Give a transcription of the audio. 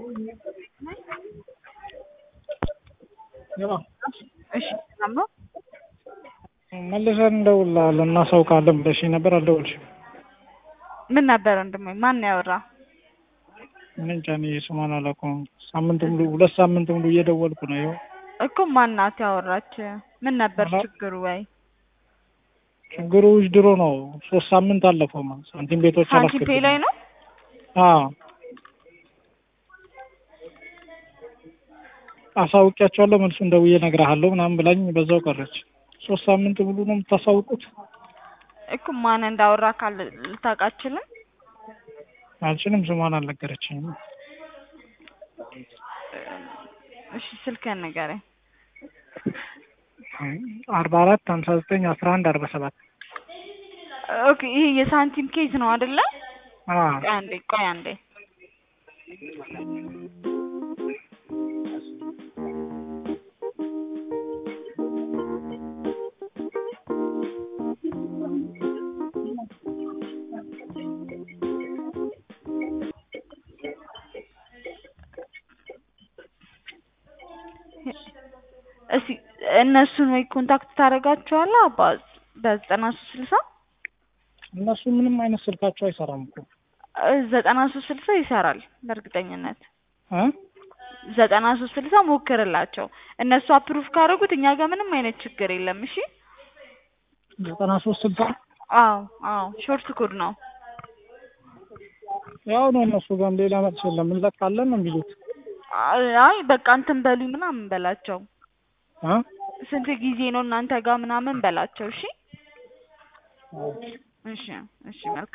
እሺ ሰላም ነው? መልሰን እንደውልልሃለን እናሳውቅሃለን ብለሽኝ ነበር አልደወልሽም። ምን ነበር ወንድሜ? ማን ነው ያወራ? እኔ እንጃ እኔ ስሟን አላውቀውም። ሳምንት ሙሉ ሁለት ሳምንት ሙሉ እየደወልኩ ነው። ይኸው እኮ ማናት ያወራች? ምን ነበር ኧረ ችግሩ? ወይ ችግሩ ድሮ ነው። ሶስት ሳምንት አለፈው ማለት ሳንቲም ቤቶች ሳንቲም ፔ ላይ ነው? አዎ አሳውቂያቸዋለሁ መልሱን ደውዬ እነግርሃለሁ ምናምን ብላኝ በዛው ቀረች። ሶስት ሳምንት ሙሉ ነው የምታሳውቁት? እኮ ማን እንዳወራ ካል ልታውቅ አትችልም? አልችልም። ስሟን አልነገረችኝም። እሺ ስልክህን ንገረኝ። አርባ አራት ሀምሳ ዘጠኝ አስራ አንድ አርባ ሰባት ኦኬ ይሄ የሳንቲም ኬዝ ነው አይደለ? አዎ ቆይ አንዴ ቆይ አንዴ እስኪ እነሱን ወይ ኮንታክት ታደርጋቸዋለህ አባ በዘጠና ሶስት ስልሳ እነሱ ምንም አይነት ስልካቸው አይሰራም እኮ ዘጠና ሶስት ስልሳ ይሰራል በእርግጠኝነት እ ዘጠና ሶስት ስልሳ ሞክርላቸው እነሱ አፕሩቭ ካደረጉት እኛ ጋር ምንም አይነት ችግር የለም እሺ ዘጠና ሶስት ስልሳ አዎ አዎ ሾርት ኮድ ነው ያው ነው እነሱ ጋርም ሌላ መልስ የለም እንለቃለን ነው የሚሉት አይ በቃ እንትን በሉኝ ምናምን በላቸው እ ስንት ጊዜ ነው እናንተ ጋር ምናምን በላቸው እሺ እሺ እሺ መልካም